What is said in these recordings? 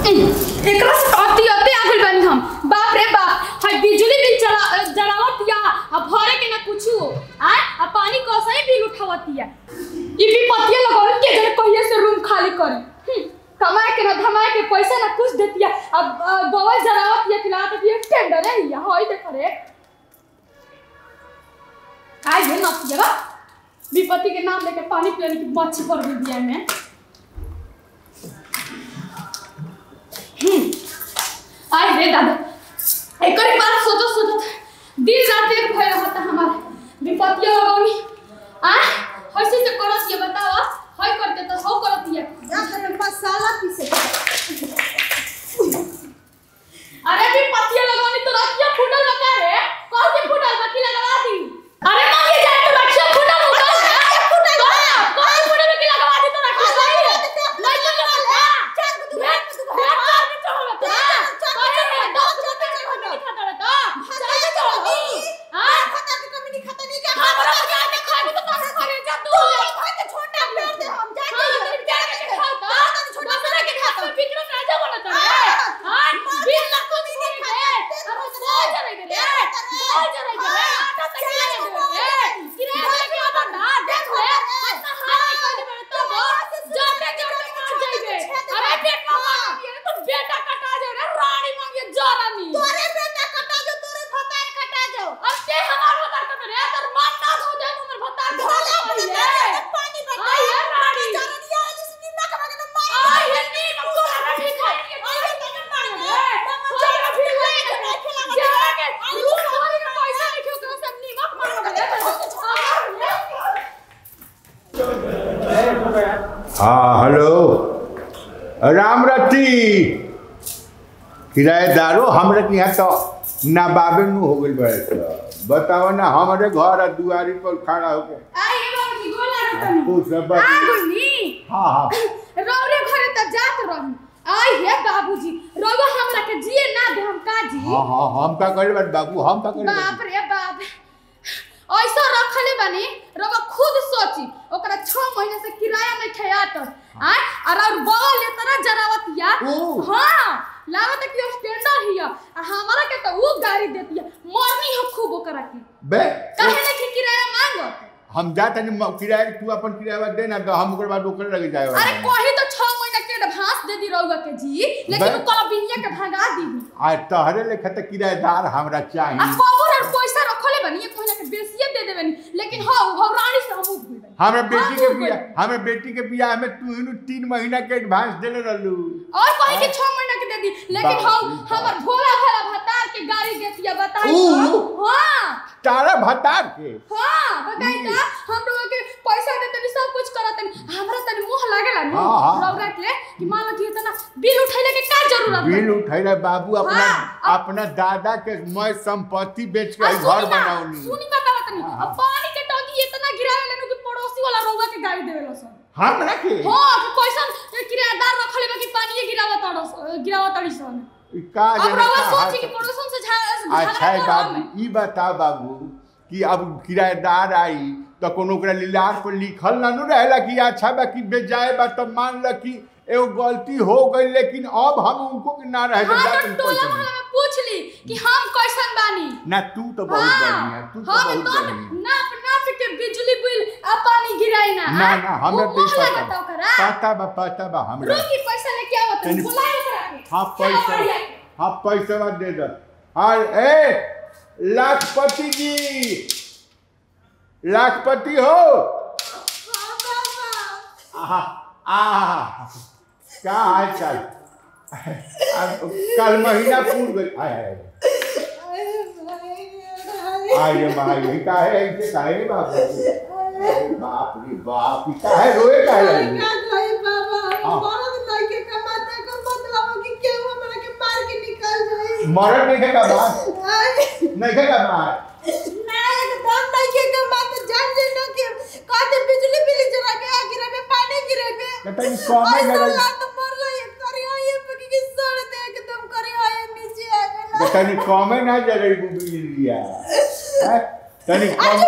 एकरा से अति अति आगल बानी हम बाप रे बाप हाय बिजली बिल चला जलावत या अब भरे के ना कुछु आ आ पानी कसई बिल उठावत या ई विपत्तिया लगावल के जने कहिए से रूम खाली करी हम्म, कमाए के ना धमाए के पैसा ना कुछ देतिया अब अ, बवल जलावत या खिलावत या टेंडर है या होई देख रे आइ ये ना जरा विपत्ति के नाम लेके पानी पिलाने की मच्छी पड़ गई दिया में आई रे दादा एकरे बार सोचो सोचो दिन रात एक भय होता हमारे विपत्तियों लगौनी आ हसी से करत ये बताओ हई करते तो हो करत ये मसाला पीसे अरे विपत्तियों लगौनी तो रखिया फुटल लगा रे कौन के फुटल बाकी लगवा दी अरे मां ये जाए तो रखिया फुटल फुटल फुटल कौन फुटल बाकी लगवा दी तो रखिया सही है नहीं तो लगवा चल तू भेट तू भेट कर भी चलो बता कौन है दस रुपए का खाता खाता रहता चल चलो हां हमरा क्या के खाने तो तारे करे जा तू हाँ, फिर क्या के खाता दूसरे के खाता विक्रम राजा बनता है हां बिल लाखों में नहीं खाए अरे बोल जरा इधर रे बोल जरा इधर रे आटा तक ले दे रे किरे के बंदा देख ले हाथ हाथ कर दे तो वो जाते जाते मार जाइबे अरे पेट में मार दिए तो बेटा कटा जाए रे रानी मांगे जरानी अब ते हमार भतार कट रे तर मान ना हो जाए हमर भतार पहिले आई है रानी आई है नी मको ना भी खाई के आई तने मार रे जरा भी खाई जरा के तू हमारी का पैसा लिखो तो सब नी मत मार रे हाँ हेलो राम रती किराएदारो हमरा के यहाँ तो नाबाबे नु हो गइल बड़े तो बताओ ना हमारे घर आ दुआरी पर खड़ा होके आई है बाबूजी गोला रतन तू सब आ बता- गुनी हाँ हाँ रौरे घरे त जात रही आई हे बाबूजी रौवा हमरा के जिए ना दे हम का जी हाँ हाँ हम का करे बानी बाबू हम का करे बाप बानी? रे बाप ऐसा रखले बानी रवा खुद सोची ओकरा 6 महीने से किराया में खयात आ और और बगल ले तना जरावतिया ओ। हां लागत है कि स्टैंडर्ड हिया आ हमरा के तो वो गाड़ी देतिया मरनी हो खूब ओकरा की बे काहे ले कि किराया मांगत हम जा तनी म- किराया तू अपन किराया दे ना तो हम ओकर बाद ओकर लगे जाए अरे कोही तो 6 महीना के एडवांस दे दी रहुआ के जी लेकिन बे- उ कला बिनिया के भगा दी आ तहरे लेखा त किराएदार हमरा आ चाहिए कबर और पैसा रखले बनी एक महीना के बेसिए दे देबनी लेकिन हां हो रानी से हम उठ गइल हमें बेटी हाँ, के वो बिया कोई- हमें बेटी के बियाह में तू इनु तीन महीना के एडवांस देले रहलू और कहीं के 6 महीना के दे दी लेकिन बाप हम रे बाप। हमर भोला भाला भतार के गाड़ी देतिया बताई ऊ। तो हां तारा भतार के हां बताई तो हम लोग के पैसा देते भी सब कुछ करत हमरा तनी मुंह लागेला नु हाँ, हाँ। रौरा के कि मान लो कि इतना बिल उठैले के का जरूरत है बिल उठैले बाबू अपना हाँ, अपना दादा के मैं संपत्ति बेच के आ, ई सुनी घर ना, बनाऊनी सुनी बतावा तनी हाँ, अब पानी के टंकी इतना गिरावे लेनु कि पड़ोसी वाला रौवा के गाड़ी देवेला सब हमरा के हाँ कि कैसन किराएदार रखले बा कि पानी गिरावा तड़स गिरावा तड़ी सन ई का अब जाने रौवा का सोची कि हाल- पड़ोसन से झा अच्छा है बाबू ई बता बाबू कि अब किराएदार आई तो कोनो ओकरा लीलार पर लिखल ना नु रहेला कि अच्छा बा कि बेजाए बा तो मान ल कि एगो गलती हो गई लेकिन अब हम उनको के ना रहे हाँ जा तो तुम टोला पैसा मोहल्ला में पूछ ली कि हम कैसन बानी ना तू तो बहुत बढ़िया तू तो हाँ बहुत तो बढ़िया नाप नाप के बिजली बिल आ पानी गिराई ना ना ना हमें वो तो मोह पता लगता ओकरा पता बा पता बा हमरा रोकी पैसा लेके आवत तनी- बुलाए ओकरा के हाँ क्या पैसा बढ़िया। हाँ पैसा दे दो हाँ ए लाखपति जी लाखपति हो हाँ बाबा आहा आहा क्या हाल चाल अब कल महीना पूर गई आय आय आय रे माई का है ऐसे का है बाप रे बाप रे बाप ई का है रोए का है हाँ। मरद नहीं खेगा बात नहीं खेगा बात कहता है कौन जगह तनी कमे ना जरे बुबी लिया हैं? तनी कम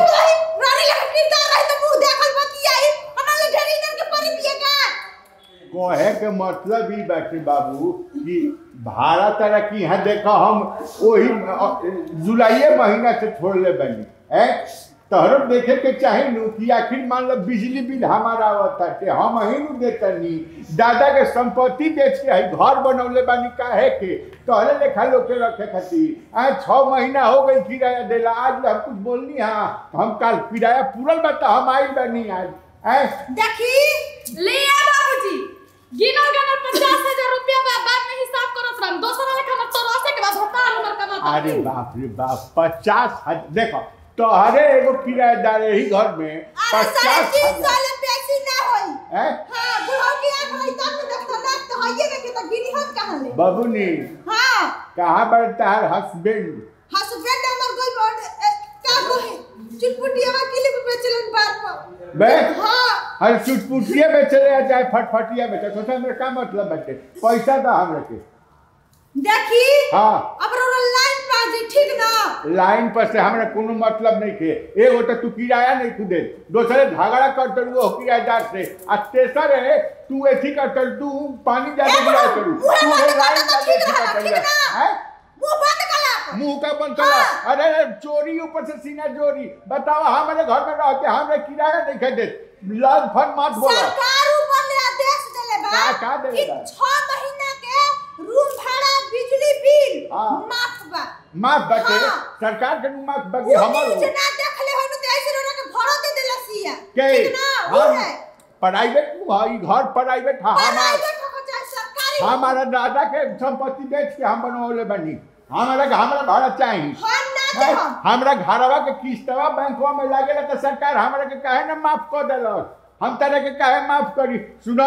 कहे के मतलब ही बाटे बाबू कि भाड़ा तरह की यहाँ देखो हम वही अ, जुलाइए महीना से छोड़ले बनी है तोहरो देखे के चाहे नु कि आखिर मान लो बिजली बिल हमारा आवता के हम ही नु देतनी दादा के संपत्ति बेच के है घर बनौले बानी काहे के तोहरे लेखा लोग के रखे खातिर आज छः महीना हो गई किराया देला आज हम कुछ बोलनी हाँ हम कल किराया पूरल बता हम आई बनी आज हैं देखी ले आ बाबूजी गिनो गिनो पचास हजार रुपया बा बाद में हिसाब करत रहम दोसरा लेखा मत तो रसे के बाद होता हमर कमाता अरे बाप रे बाप पचास हजार देखो तोहरे एगो किराएदार यही घर में अरे साढ़े पचास तीन हजार साल में ऐसी ना होई हैं? हाँ बुढ़ाऊ की आंख होई तब तो देखो ना तो हइये में के तो गिनी हम कहां ले बबुनी हाँ कहाँ पर तार हस्बैंड हस्बैंड हमर कोई बोल का कोई चुटपुटिया में क्लिप पे चलन बार पर बे हाँ हर चुटपुटिया में चले या चाहे फटफटिया में तो सोचा मेरा का मतलब बटे पैसा तो हम रखे देखी हाँ अब रो लाइन पे आ जाई ठीक ना लाइन पर से हमरा कोनो मतलब नहीं थे एगो तो तू किराया नहीं खुदे दूसरे झगड़ा करते हो किराएदार से आ तेसर है तू एथी करते तू पानी ज्यादा ए, दिया बुढ़ऊ, करू मुँह तू बंद है कर लाइन दो, ज्यादा ठीक एथी रहा, करते ठीक हैं। ना। हैं? मुंह बंद कर आप मुंह का बंद करा हाँ। अरे अरे, चोरी ऊपर से सीना चोरी बताओ हमारे घर में रहते हमरे किराया नहीं खरीदे लग फन मत बोलो सरकार ऊपर ले आदेश देले बा का- का देले कि बा? 6 महीना के रूम भाड़ा बिजली बिल हाँ। माफ बा माफ बटे हाँ। सरकार के नु माफ बगे वो हमर नीचे ना देखले होनु तो ऐसे रोना के भरो दे देला सिया के ठीक ना वो हम है प्राइवेट नु है ई घर प्राइवेट है हमार प्राइवेट हो चाहे सरकारी हो हमारा दादा के संपत्ति बेच के हम बनवले बनी हमारा हमारा भाड़ा चाहिए हम ना दे हैं? हम हमरा घरवा के किस्तवा बैंकवा में लागेला तो सरकार हमरा के काहे ना माफ कर देलक हम तरह के काहे माफ करी सुना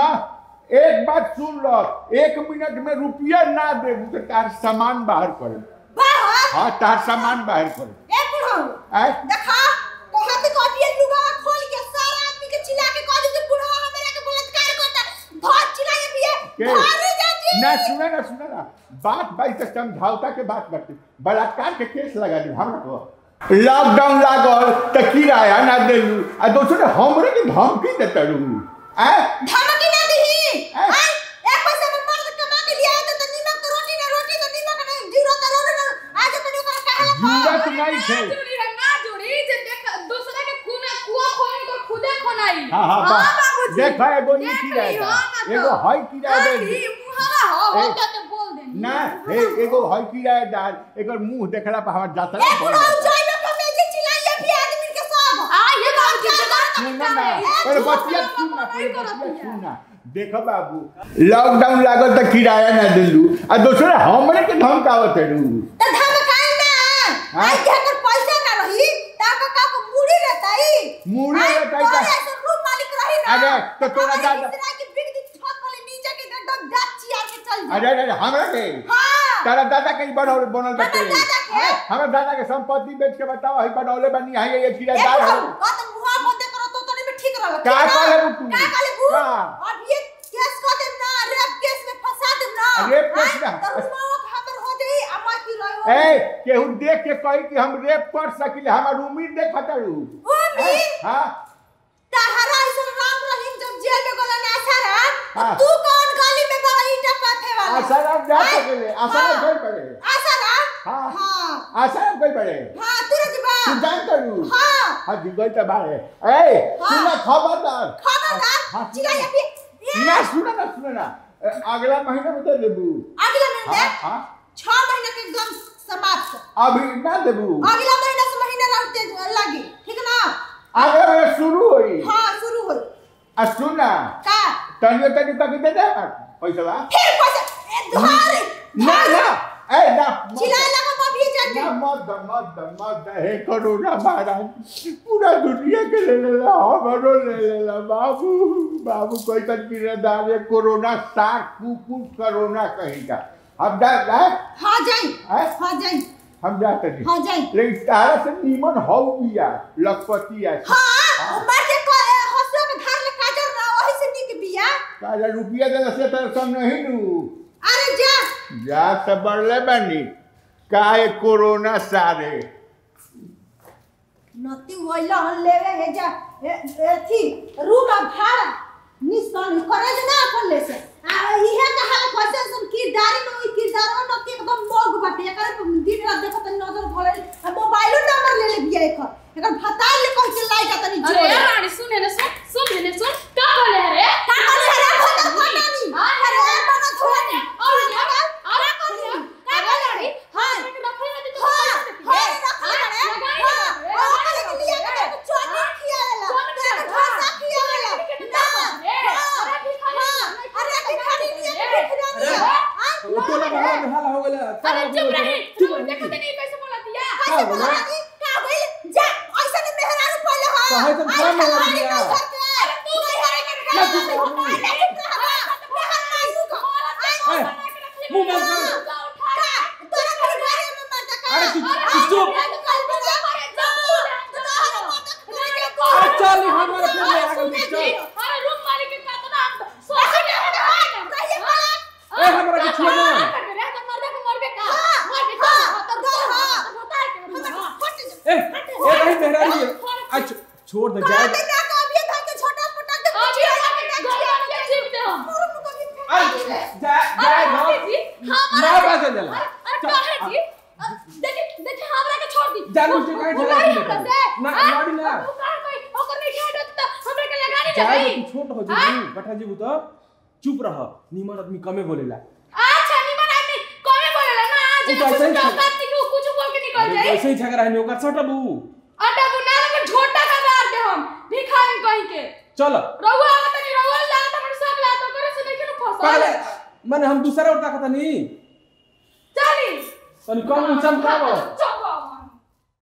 एक बात सुन लो एक मिनट में रुपया ना दे तो तार सामान बाहर करे बाहर हाँ तार सामान बाहर करे ए बुढ़ऊ आय देखा कहत कटिए लुगा खोल के सारा आदमी के चिल्ला के कह दे जे बुढ़वा हमरा के बलात्कार करता बहुत चिल्लाए बिया के? भारी जाती ना सुना ना सुना ना बात भाई से समझौता के बात करते बलात्कार के केस लगा दी हमरा को लॉकडाउन लागल त किराया ना देलू आ दोसर हमरे के धमकी देता रहू आय धमकी ना दही हैं? आई एक पैसा में मर्द कमा के लिया तो तो नीमक तो रोटी ना रोटी तो नीमक नहीं जीरो तो रोटी ना आज तो ओकरा कहला जरूरत नहीं ना थे जुड़ी है ना जुड़ी जे देख दूसरा के खून कुआ खोइन को खुदे खोनाई हाँ हाँ बा- बाबूजी देखा एगो ई देख किराया ली, दा। हाँ ना तो। एगो हई किराया हाँ, दे ई मुहावा हो हो ए, जाते बोल दे ना हे एगो हई किराएदार एकर मुंह देखला पर हमर जातरा ए बुढ़ऊ जाई में कमे जे चिल्लाइए भी आदमी के सब आ ये बाबूजी जगह सुन ना है। पहले झूठ बतिया बोलना सुन ना नहीं पहले करत बतिया है। सुन ना देखो बाबू लॉकडाउन लागल त किराया ना देलू आ दोसर हमरे के धमकावत है तो धमकाई ना हाँ? आई के अगर पैसा ना रही ता का का को मुड़ी रहताई मुड़ी आई, रहताई तोरे का- ऐसे रूम मालिक रही ना अरे, तो तोरा हमारे दादा- इस तरह की बिग दी छत वाले नीचे के एकदम दांत चिया के चल जा अरे अरे हमरा के हां तारा दादा के बनल बनल हमर बटे दादा के? हमरा दादा के संपत्ति बेच के बताओ हई बनौले बनी है ये ए किराएदार है बुढ़ऊ का तो मुहा बंद करो तो तने में ठीक रहल का कहले बु तू? का कहले बु का? अब ये केस कर देम ना रेप केस में फंसा देम ना रेप केस आई, ना? तो रुमाओ हमर हो जाई अम्मा की रहो ए केहू देख के कही कि हम रेप कर सकिले हमार उम्मीद देखत रहू उम्मीद? हां तहरा ऐसन राम रहीम जब जेल में गोला ना सारा हाँ। तू कौन गली में बड़ा ईटा पाथे वाला आसाराम जा हाँ? सकेले आसाराम हाँ। कोई पड़े आसाराम हाँ। हाँ आसाराम कोई पड़े हाँ तुरंत जबा तू जान करू हाँ हाँ दिगल त बारे ए हाँ। सुना खबरदार खबरदार हाँ, चिल्ला सुना। ये भी ना सुना ना सुना ना ए, अगला महीना में दे देबू अगला महीने हाँ हाँ छह महीने के एकदम समाप्त अभी ना देबू अगला महीना से महीना रहते लगी ठीक ना अगला महीना शुरू होई हाँ शुरू हो आ सुना का तनियो तनियो तक दे दे पैसा बा फिर पैसा ए दुहारी ना ना ए ना चिल्लाए लगा मम्मी ना जाके मत द मत द मत द हे कोरोना महाराज पूरा दुनिया के ले लेला हमरो ले लेला बाबू बाबू कोई तक किरदार है कोरोना साक कुकुर कोरोना कहेगा हम जा जा हाँ जाई हैं? हाँ जाई हम जाते नहीं हाँ जाई लेकिन तारा से नीमन हौ बिया लखपति है हाँ उमर के को हसुआ के धार ले काजर ना वही से निक बिया तारा रुपया देला से तारा सब नहीं नू अरे जा जा तो बढ़ले बनी काहे कोरोना सारे नती वइला हन लेवे हे जा ए- एथी रूम आ भाड़ा निस्तान करे जे ना अपन ले से आ इहे कहा कैसे सुन किरदारी में ओई किरदारवा न के एकदम मोग बाटे एकर दिन रात देखो तनी नजर भले आ मोबाइलो नंबर ले ले बिया एकर एकर भतार ले कह के लाई जा तनी अरे जोड़े यार रानी सुन ने सुन सुन ने सुन का बोले रे का करे रे भता भतानी हां अरे बना छोड़े और क्या अरे करी का करे हां रखले ना तो हां हां रखले रे हां ओकरे के लिए के चोटी खियाला के ढोसा खियाला ना अरे की खाली अरे की खाली लिए के खियाला वो टोला मोहल्ला में हाला हो गेला अरे चुप रही तू देखो तो नहीं कैसे बोला दिया कैसे बोला दी का भइल जा ऐसा ने मेहरारू पहले हां काहे तुम क्या मार दिया? अरे तू मेहरारू के क्या चुप रहो? अरे चुप रहो मेहर मारू का ए, मुंह बंद कर का तोरा घर बारे में मत का अरे तू तू चुप अरे चल नहीं हमारे फोन में आ गई चल अरे रूम मालिक के का तो नाम सोच ले ए हमरा के छोड़ दे ए ए नहीं मेहरानी है अच्छा छोड़ दे जाए अरे जा जाए घर ना बात जाला जानू से काहे ठेला दी ना गाड़ी ना जाए तू छोट हो जी बैठा जी तो चुप रह निमन आदमी कमे बोलेला उ तो ऐसे ही कुछ बोल के निकल अरे जाए ऐसे ही झगड़ा है ने ओकर सटबू आटा बुना में झोटा का मार दे हम भिखारी कहीं के चल रहुआ आवत नहीं रहुआ लागत हमर सब ला तो करे से नहीं फंसा पहले माने हम दूसरा उठा कहता नहीं चली तनी कम इंसान का